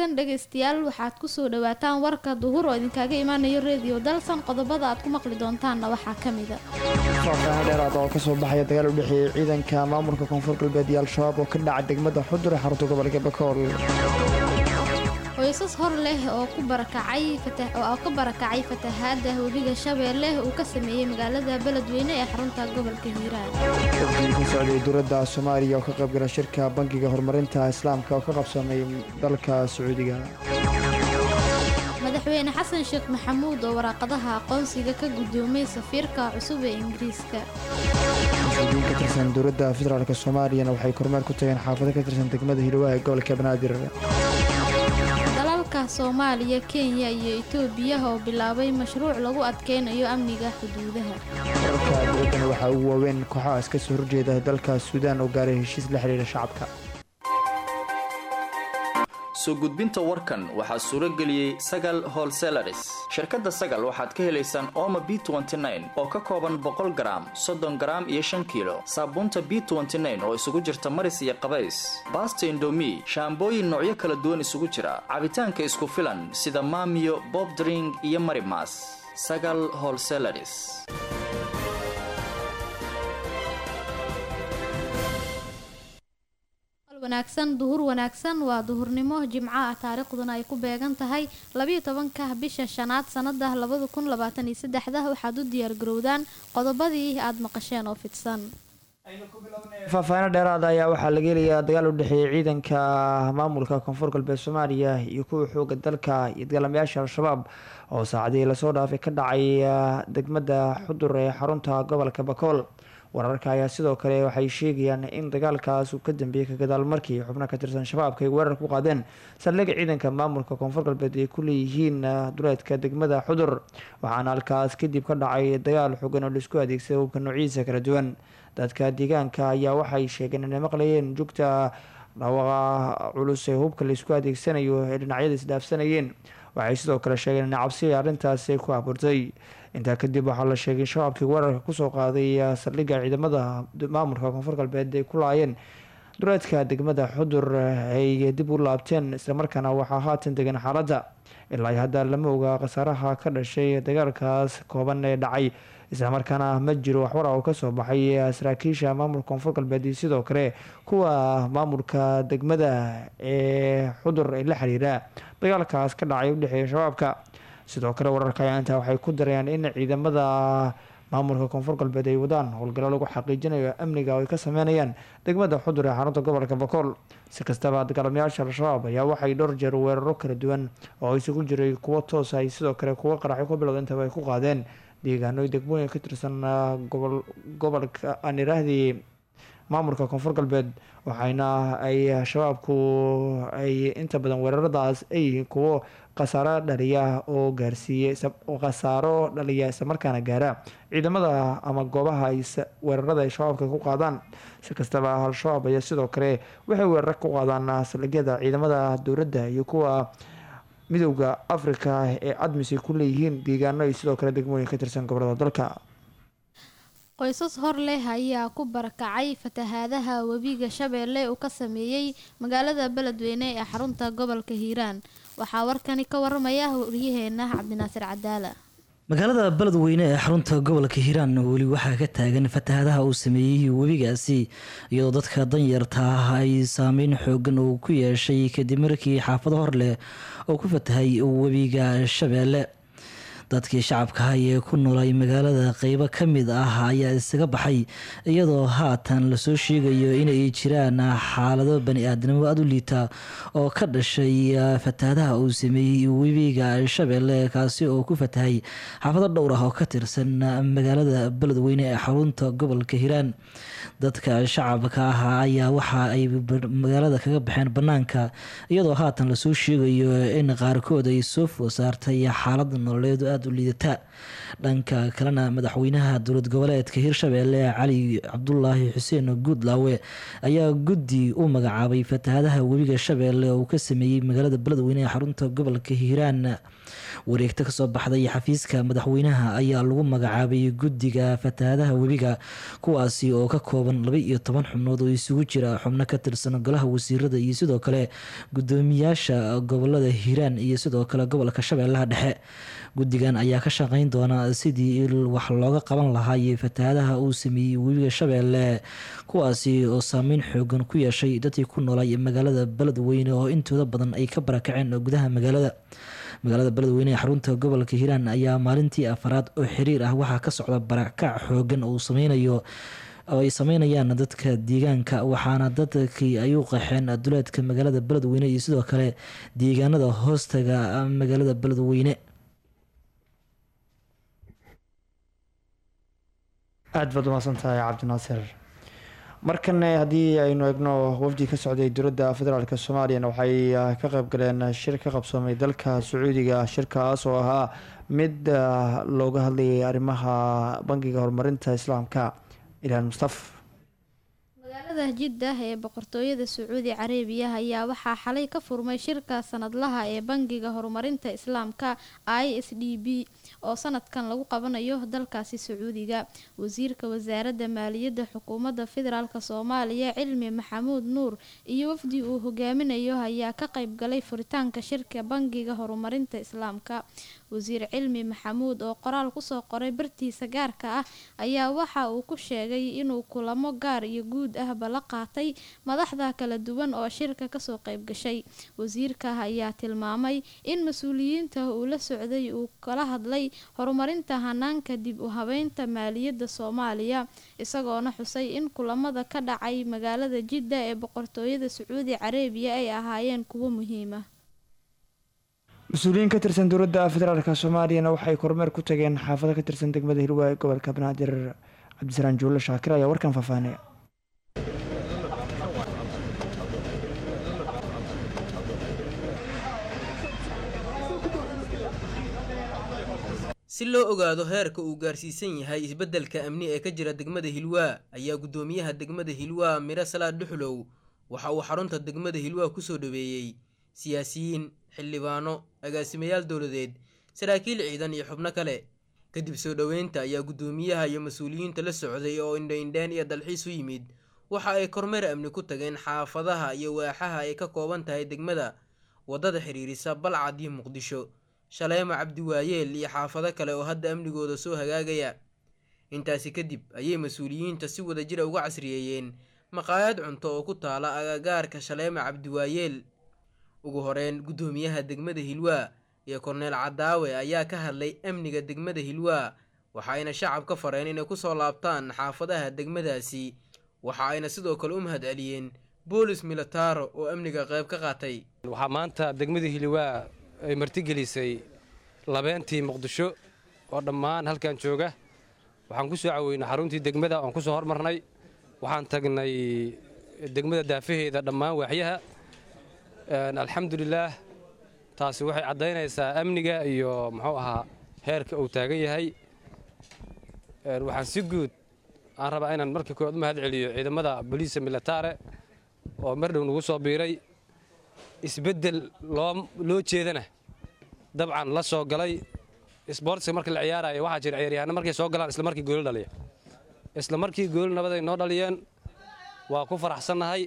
wanaagsan dhegaystayaal waxaad kusoo dhawaataan warka duhur oo idinkaaga imaanayo reediyo dalsan qodobada aad ku maqli doontaanna waxaa ka mida faahfaahin dheeraad oo kasoo baxaya dagaal u dhexeeyey ciidanka maamulka koonfur galbeed iyo al-shabaab oo ka dhaca degmada xudur ee xarunta gobolka bakool qoysas hor leh oo ku barakacay oo ka barakacay fatahaada webiga shabeelle uu ka sameeyey magaalada beledweyne ee xarunta gobolka hiiraan wafdigii ka socday dowladda soomaaliya oo ka qaybgala shirka bangiga horumarinta islaamka oo ka qabsamay dalka sacuudiga madaxweyne xasan sheekh maxamuud oo waraaqadaha aqoonsiga ka guddoomay safiirka cusub ee ingiriiska mas-uuliyiin ka tirsan dowladda federaalk soomaaliyana waxay kormeer ku tageen xaafado ka tirsan degmada hilowaha ee gobolka banaadir dalalka soomaaliya kenya iyo itoobiya oo bilaabay mashruuc lagu adkeynayo amniga xuduudaha wararka dowladdana waxaa ugu waaweyn kooxaha iska soo horjeeda dalka suudaan oo gaaray heshiis la xidhiidha shacabka soo gudbinta warkan waxaa suuro geliyey sagal holselaris shirkadda sagal waxaad ka helaysaan ooma b oo ka kooban boqol garaam soddon garaam iyo shan kiilo saabuunta b oo isugu jirta maris iyo qabays baasta indomi shaambooyin noocyo kala duwan isugu jira cabitaanka isku filan sida maamiyo bobdring iyo marimas sagal holselaris wanaagsan duhur wanaagsan waa duhurnimo jimco ah taariikhduna ay ku beegan tahay labiyo tobanka bisha shanaad sanada labada kun labaatan iyo saddexda waxaad u diyaargarowdaan qodobadii aada maqasheen oo fidsan faahfaahino dheeraada ayaa waxaa laga helayaa dagaal u dhexeeyay ciidanka maamulka koonfur galbeed soomaaliya iyo kuwa xooga dalka iyo dagaalamayaasha al-shabaab oo saacadihii lasoo dhaafay ka dhacay degmada xudur ee xarunta gobolka bakool wararka ayaa sidoo kale waxay sheegayaan in dagaalkaas uu ka dambeeyey ka gadaal markii xubno ka tirsan shabaabka ay weerar ku qaadeen saldhigga ciidanka maamulka koonfur galbeed ay ku leeyihiin duleedka degmada xudur waxaana halkaas kadib ka dhacay dagaal xogan oo laisku adeegsaday hubka noociisa kala duwan dadka deegaanka ayaa waxay sheegeen inay maqlayeen jugta dhawaaqa culus ee hubka laisku adeegsanayo ee dhinacyada isdhaafsanayeen waxay sidoo kale sheegeen in cabsi arrintaasi ku abuurtay intaa kadib waxaa la sheegay in shabaabkii weerarka kusoo qaaday saldhigga ciidamada maamulka koonfur galbeed ay ku laayeen duleedka degmada xudur ay dib u laabteen islamarkaana waxaa haatan degan xaaladda ilaa hadda lama oga khasaaraha ka dhashay dagaalkaas kooban ee dhacay islamarkaana ma jiro waxwara oo kasoo baxay saraakiisha maamulka koonfur galbeed iyo sidoo kale kuwa maamulka degmada ee xudur ee la xiriira dagaalkaas ka dhacay udhexeeya shabaabka sidoo kale wararka ayaa intaa waxay ku darayaan in ciidamada maamulka koonfur galbeed ay wadaan howlgallo lagu xaqiijinayo amniga oo ay ka sameynayaan degmada xudur ee xarunta gobolka bakool si kastaba dagaalamayaasha al-shabaab ayaa waxay dhowr jeer weeraro kala duwan oo isugu jiray kuwo toos ay sidoo kale kuwo qaraxyo ku bilowda intaba ay ku qaadeen deegaano degmooyin ka tirsan gobolka aan iraahdii maamulka koonfur galbeed waxayna ay shabaabku ay inta badan weeraradaas ay yihiin kuwo khasaaro dhaliya oo gaarsiiyey khasaaro dhaliya islamarkaana gaara ciidamada ama goobaha ay weerarada ay shabaabka ku qaadaan si kastaba al-shabaab ayaa sidoo kale waxay weerar ku qaadaan saldhigyada ciidamada dowladda iyo kuwa midowda afrika ee admis ay ku leeyihiin deegaano ay sidoo kale degmooyin ka tirsan gobolada dalka qoysas hor leh ayaa ku barakacay fatahaadaha webiga shabeelle uu ka sameeyey magaalada beledweyne ee xarunta gobolka hiiraan waxaa warkani ka waramaya waryaheena cabdinaasir cadaala magaalada beledweyne ee xarunta gobolka hiiraan weli waxaa ka taagan fatahaadaha uu sameeyey webigaasi iyadoo dadka danyarta ah ay saameyn xoogan uu ku yeeshay kadib markii xaafado hor leh oo ku fatahay webiga shabeelle dadkii shacabka ah ee ku noolay magaalada qeybo ka mid ah ayaa isaga baxay iyadoo haatan lasoo sheegayo inay jiraan xaalado bani-aadnimo aada u liita oo ka dhashay fatahaadaha uu sameeyey webiga shabeelle kaasi oo ku fatahay xaafado dhowr ah oo ka tirsan magaalada beledweyne ee xarunta gobolka hiiraan dadka shacabka ah ayaa waxa ay magaalada kaga baxeen banaanka iyadoo haatan lasoo sheegayo in qaarkood ay soo food saartay xaalada nololeed aada aada u liidata dhanka kalena madaxweynaha dowlad goboleedka hirshabeelle cali cabdulaahi xuseen guudlaawe ayaa guddi u magacaabay fatahadaha webiga shabeelle oo uu ka sameeyey magaalada beledweyne ee xarunta gobolka hiiraan wareegto kasoo baxday xafiiska madaxweynaha ayaa lagu magacaabay guddiga fatahadaha webiga kuwaasi oo ka kooban laba iyo toban xubnood oo isugu jira xubno ka tirsan golaha wasiirada iyo sidoo kale gudoomiyaasha gobolada hiiraan iyo sidoo kale gobolka shabeellaha dhexe guddigan ayaa ka shaqeyn doona sidii wax looga qaban lahaay fatahadaha uu sameeyey webiga shabeelle kuwaasi oo saameyn xoogan ku yeeshay dadkii ku noolay magaalada beledweyne oo intooda badan ay ka barakaceen gudaha magaalada magaalada beledweyne ee xarunta gobolka hiiraan ayaa maalintii afaraad oo xiriir ah waxaa ka socda barakac xoogan oo sameynayo oo ay sameynayaan dadka deegaanka waxaana dadkii ay u qaxeen duleedka magaalada beledweyne iyo sidoo kale deegaanada hoostaga magaalada beledweyne aada baad umahadsan tahay cabdinaasir markan haddii aynu eegno wafdi ka socday dowladda federaalk soomaaliyana waxay ka qeyb galeen shir ka qabsoomay dalka sacuudiga shirkaas oo ahaa mid looga hadlayay arrimaha bangiga horumarinta islaamka ilaan mustaf magaalada jiddah ee boqortooyada sacuudi carabiya ayaa waxaa xalay ka furmay shirka sanadlaha ee bangiga horumarinta islaamka i s d b oo sanadkan lagu qabanayo dalkaasi sacuudiga wasiirka wasaaradda maaliyadda xukuumadda federaalk soomaaliya cilmi maxamuud nuur iyo wafdi uu hogaaminayo ayaa ka qayb galay furitaanka shirka bangiga horumarinta islaamka wasiir cilmi maxamuud oo qoraal kusoo qoray bartiisa gaarka ah ayaa waxa uu ku sheegay inuu kulamo gaar iyo guud ahba la qaatay madaxda kala duwan oo shirka kasoo qayb gashay wasiirka ayaa tilmaamay in mas-uuliyiinta uu la socday uu kala hadlay horumarinta hanaanka dib u habeynta maaliyadda soomaaliya isagoona xusay in kulamada ka dhacay magaalada jidda ee boqortooyada sacuudi carabiya ay ahaayeen kuwo muhiima mas-uuliyiin ka tirsan dowladda federaalk soomaaliyana waxay kormeer ku tageen xaafado ka tirsan degmada hirwa ee gobolka banaadir cabdisalaan juulle shaakir ayaa warkan faahfaahinaya si loo ogaado heerka uu gaarsiisan yahay isbeddelka amni ee ka jira degmada hilwaa ayaa guddoomiyaha degmada hilwaa miro salaad dhuxlow waxa uu xarunta degmada hilwaa kusoo dhaweeyey siyaasiyiin xildhibaano agaasimayaal dowladeed saraakiil ciidan iyo xubno kale kadib soo dhoweynta ayaa guddoomiyaha iyo mas-uuliyiinta la socday oo indhaindheen iyo dalxiis u yimid waxa ay kormeer amni ku tageen xaafadaha iyo waaxaha ay ka kooban tahay degmada waddada xidhiirisa balcad iyo muqdisho shaleemo cabdiwaayeel iyo xaafado kale oo hadda amnigooda soo hagaagaya intaasi kadib ayay mas-uuliyiinta si wada jira uga casriyeeyeen maqaayad cunto oo ku taala agagaarka shaleemo cabdiwaayeel ugu horeyn guddoomiyaha degmada hilwaa iyo korneel cadaawe ayaa ka hadlay amniga degmada hilwaa waxa ayna shacab ka fareen inay kusoo laabtaan xaafadaha degmadaasi waxa ayna sidoo kale u mahad celiyeen boolis militaro oo amniga qayb ka qaatay waxaa maanta degmada hilwaa ay martigelisay labeentii muqdisho oo dhammaan halkan jooga waxaan ku soo caweynay xaruntii degmada oon ku soo hormarnay waxaan tagnay degmada daafaheeda dhammaan waaxyaha alxamdulilaah taasi waxay caddaynaysaa amniga iyo muxuu ahaa heerka uu taagan yahay waxaan si guud aan rabaa inaan markii koowaad u mahad celiyo ciidamada boliisa militare oo mar dhow nagu soo biiray isbeddel loo jeedana dabcan la soo galay isboortiska marka la ciyaaraya waxaa jira ciyaaryahanno markay soo galaan isla markii gooli dhaliya isla markii gooli nabaday noo dhaliyeen waa ku faraxsannahay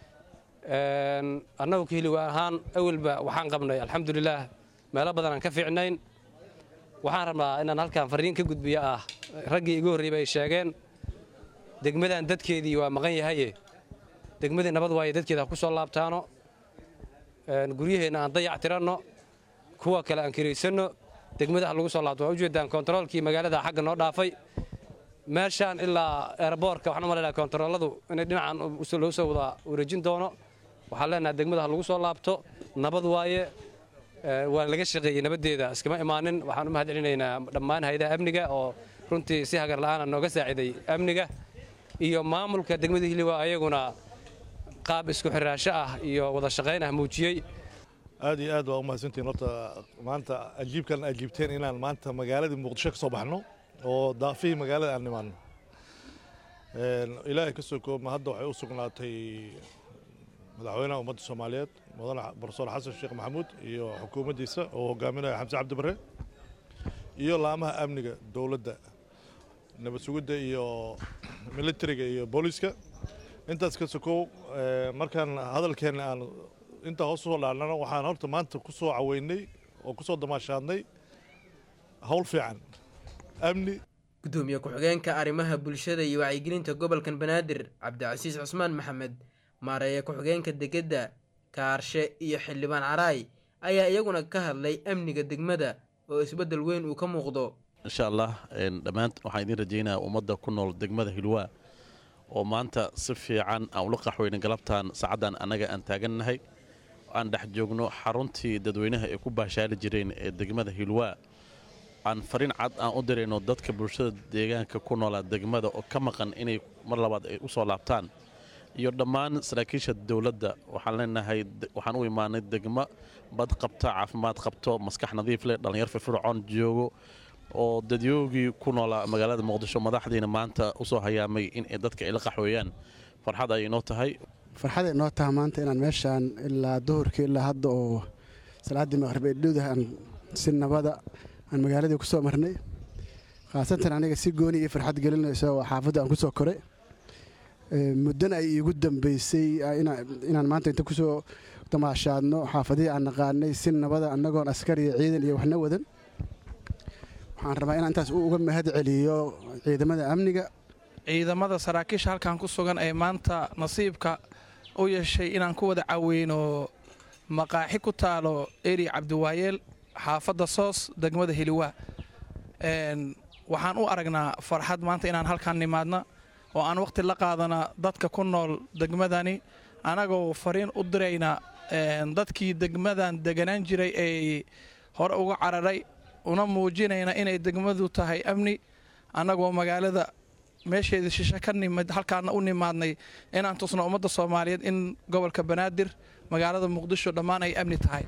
annagu ka hiliwa ahaan awalba waxaan qabnay alxamdulilaah meelo badan aan ka fiicnayn waxaan rabnaa inaan halkan farriin ka gudbiyo ah raggii igu horreeyba ay sheegeen degmadan dadkeedii waa maqan yahaye degmadii nabad waaye dadkeeda ha ku soo laabtaano guryaheenna aan dayac tiranno kuwa kale aan kiraysanno degmada ha lagu soo laabto waa ujeedaan kontaroolkii magaalada xagga noo dhaafay meeshaan ilaa eeraboorka waxaan u malaynaha kontarooladu inay dhinacan loo soo wada wareejin doono waxaan leenahay degmada ha lagu soo laabto nabad waaye waa laga shaqeeyey nabaddeeda iskama imaanin waxaan u mahad celinaynaa dhammaan hay-adaha amniga oo runtii si hagar la'aana nooga saaciday amniga iyo maamulka degmada hiliwa ayaguna qaab isku xiraasho ah iyo wada shaqayn ah muujiyey aad iyo aad waa umahadsantihin horta maanta ajiibkan ajiibteen inaan maanta magaaladii muqdisho ka soo baxno oo daafihii magaalada aan nimaano ilaahay ka soo koobma hadda waxay u sugnaatay madaxweynaha ummadda soomaaliyeed mudane barsoor xasan sheekh maxamuud iyo xukuumaddiisa oo hogaaminaya xamse cabdi bare iyo laamaha amniga dowladda nabad sugidda iyo militariga iyo booliiska intaas ka sokow markaan hadalkeenna aan intaa hoos usoo dhaarnana waxaan horta maanta ku soo caweynay oo ku soo damaashaadnay howl fiican amni gudoomiye ku-xigeenka arrimaha bulshada iyo wacyigelinta gobolkan banaadir cabdicasiis cusmaan maxamed maareeya ku-xigeenka degedda kaarshe iyo xildhibaan caraay ayaa iyaguna ka hadlay amniga degmada oo isbeddel weyn uu ka muuqdo insha allah dhammaan waxaan idiin rajaynayaa ummadda ku nool degmada hilwaa oo maanta si fiican aan ula qaxweyna galabtaan saacaddan annaga aan taagannahay aan dhex joogno xaruntii dadweynaha ay ku baashaali jireen ee degmada hilwaa aan fariin cad aan u dirayno dadka bulshada deegaanka ku noolaa degmada oo ka maqan inay mar labaad ay u soo laabtaan iyo dhammaan saraakiisha dowladda waxaan leenahay waxaan u imaanay degmo bad qabta caafimaad qabto maskax nadiif leh dhallinyar firfircoon joogo oo dadyoogii ku noolaa magaalada muqdisho madaxdiina maanta usoo hayaamay in ay dadka ay la qaxweeyaan farxad ayay noo tahay farxaday noo taha maanta inaan meeshaan ilaa duhurkii ilaa hadda oo salaaddii maqrib ee dhowdaha aan si nabada aan magaaladii ku soo marnay khaasatan aniga si gooni iyo farxad gelinayso oo xaafadda aan ku soo koray muddana ay iigu dambaysay inaan maanta inta kusoo damaashaadno xaafadihii aan naqaanay si nabada annagoon askar iyo ciidan iyo waxna wadan waxaan rabaa inaan intaas uga mahad celiyo ciidamada amniga ciidamada saraakiisha halkan ku sugan ee maanta nasiibka u yeeshay inaan ku wada caweyno maqaaxi ku taalo eri cabdiwaayeel xaafadda soos degmada heliwaa waxaan u aragnaa farxad maanta inaan halkan nimaadna oo aan wakhti la qaadana dadka ku nool degmadani annagoo fariin u dirayna dadkii degmadan deganaan jiray ee hore uga cararay una muujinayna inay degmadu tahay amni annagoo magaalada meesheedii shishe ka nimid halkaana u nimaadnay inaan tusno ummadda soomaaliyeed in gobolka banaadir magaalada muqdisho dhammaan ay amni tahay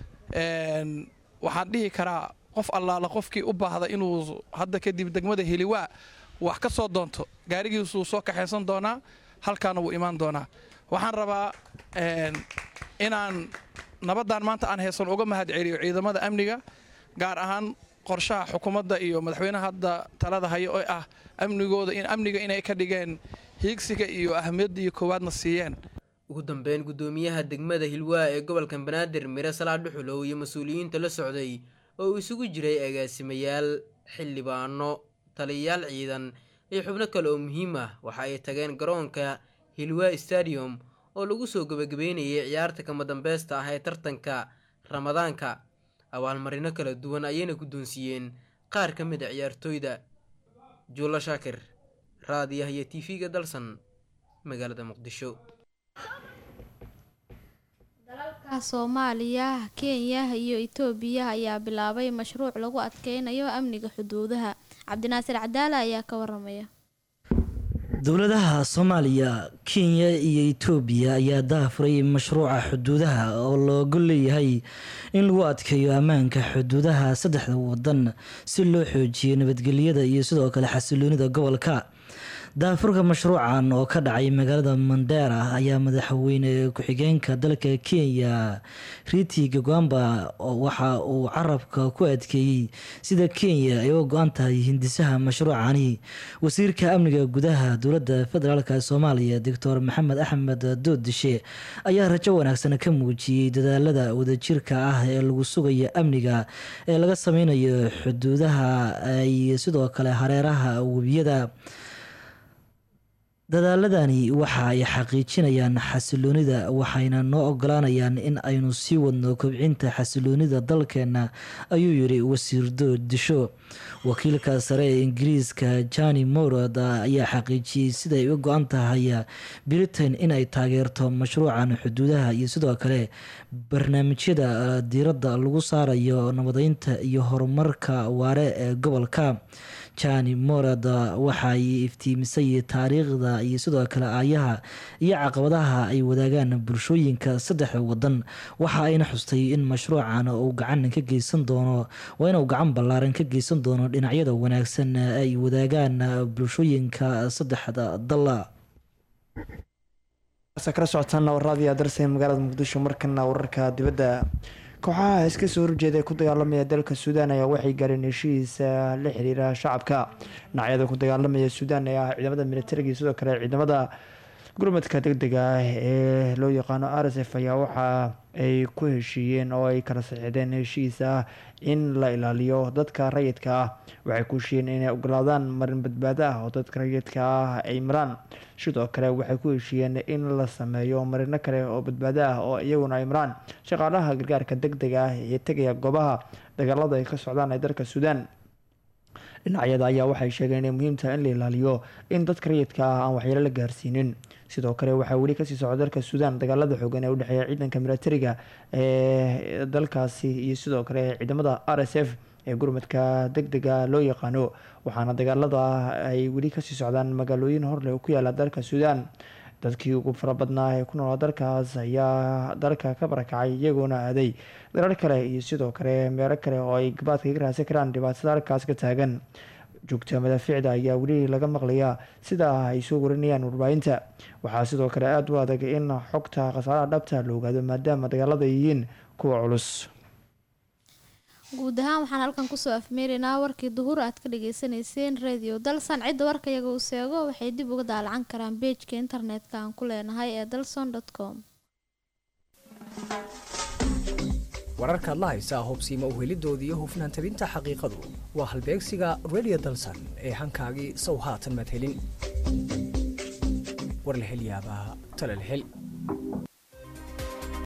waxaan dhihi karaa qof allaala qofkii u baahda inuu hadda kadib degmada heliwaa wax ka soo doonto gaarigiisuu soo kaxaysan doonaa halkaana wuu imaan doonaa waxaan rabaa inaan nabaddan maanta aan haysan uga mahad celiyo ciidamada amniga gaar ahaan qorshaha xukuumadda iyo madaxweynaha hadda talada haya oo ah amnigooda in amniga inay ka dhigeen hiigsiga iyo ahmiyadda iyo koowaadna siiyeen ugu dambeyn guddoomiyaha degmada hilwaa ee gobolka banaadir mire salaa dhuxulow iyo mas-uuliyiinta la socday oo uu isugu jiray agaasimayaal xildhibaano taliyayaal ciidan iyo xubno kale oo muhiim ah waxa ay tageen garoonka hilwaa stadium oo lagu soo gebagabeynayay ciyaarta kama dambaysta ah ee tartanka ramadaanka abaalmarino kala duwan ayayna guddoonsiiyeen qaar ka mid a ciyaartooyda juulo shaakir raadiyaha iyo tv-ga dalsan magaalada muqdisho dalalka soomaaliya kenya iyo itoobiya ayaa bilaabay mashruuc lagu adkeynayo amniga xuduudaha cabdinaasir cadaala ayaa ka waramaya dowladaha soomaaliya kenya iyo itoobiya ayaa daafuray mashruuca xuduudaha oo looga leeyahay in lagu adkeeyo ammaanka xuduudaha saddexda wadan si loo xoojiyo nabadgelyada iyo sidoo kale xasiloonida gobolka daafurka mashruucan oo ka dhacay magaalada mandera ayaa madaxweyne ku-xigeenka dalka kenya riti gagwamba waxa uu carabka ku adkeeyey sida kenya ay uga go-an tahay hindisaha mashruucani wasiirka amniga gudaha dowladda federaalk soomaaliya doctor maxamed axmed doodishe ayaa rajo wanaagsan ka muujiyey dadaalada wadajirka ah ee lagu sugayo amniga ee laga sameynayo xuduudaha ay sidoo kale hareeraha webiyada dadaaladani waxa ay xaqiijinayaan xasiloonida waxayna noo ogolaanayaan in aynu sii wadno kobcinta xasiloonida dalkeena ayuu yiri wasiir doodisho wakiilka sare ee ingiriiska jani morod ayaa xaqiijiyey siday uga go-an tahay britain inay taageerto mashruucan xuduudaha iyo sidoo kale barnaamijyada diiradda lagu saarayo nabadeynta iyo horumarka waare ee gobolka jani morad waxay iftiimisay taariikhda iyo sidoo kale aayaha iyo caqabadaha ay wadaagaan bulshooyinka saddexda wadan waxa ayna xustay in mashruucan uu gacan ka geysan doono waa inuu gacan ballaaran ka geysan doono dhinacyada wanaagsan ay wadaagaan bulshooyinka saddexda dal kala socotaana waraadiya darse magaalada muqdisho markana wararka dibadda kooxaha iska soo horjeeda ee ku dagaalamaya dalka suudaan ayaa waxay gaareen heshiisa la xiriira shacabka dhinacyada ku dagaalamaya suudaan ee ah ciidamada militariga iyo sidoo kale ciidamada gurmadka deg dega ah ee loo yaqaano r s f ayaa waxa ay ku heshiiyeen oo ay kala saxiixdeen heshiis ah in la ilaaliyo dadka rayidka ah waxay ku heshiiyeen inay ogolaadaan marin badbaado ah oo dadka rayidka ah ay maraan sidoo kale waxay ku heshiiyeen in la sameeyo marino kale oo badbaado ah oo iyaguna ay maraan shaqaalaha gargaarka deg dega ah ee tegaya goobaha dagaalada ay ka socdaan ee dalka suudaan dhinacyada ayaa waxay sheegeen inay muhiim tahay in la ilaaliyo in dadka rayidka ah aan waxyeelo la gaarsiinin sidoo kale waxaa weli kasii socda dalka suudaan dagaalada xoogan ee udhexeeya ciidanka militariga ee dalkaasi iyo sidoo kale ciidamada r s f ee gurmadka deg dega loo yaqaano waxaana dagaalada ay weli kasii socdaan magaalooyin horleh ku yaala dalka suudaan dadkii ugu fara badnaa ee ku noolaa dalkaas ayaa dalka ka barakacay iyagoona aaday dalal kale iyo sidoo kale meelo kale oo ay gabaadka ka raadsan karaan dhibaatada halkaas ka taagan joogta madaafiicda ayaa weli laga maqlayaa sida ay soo warinayaan warbaahinta waxaa sidoo kale aada u adag in xogta khasaaraha dhabta la ogaado maadaama dagaalada yihiin kuwa culus guud ahaan waxaan halkan kusoo afmeeraynaa warkii duhur aad ka dhageysaneyseen radio dalsan cidda warka iyaga uu seego waxay dib uga daalacan karaan beejka internetka aan ku leenahay ee dalson com wararkaad la haysaa hubsiima uhelidooda iyo hufnaan tabinta xaqiiqadu waa halbeegsiga radio dalsan ee hankaagii sow haatan madhelin war la hel yaabaa tala la hel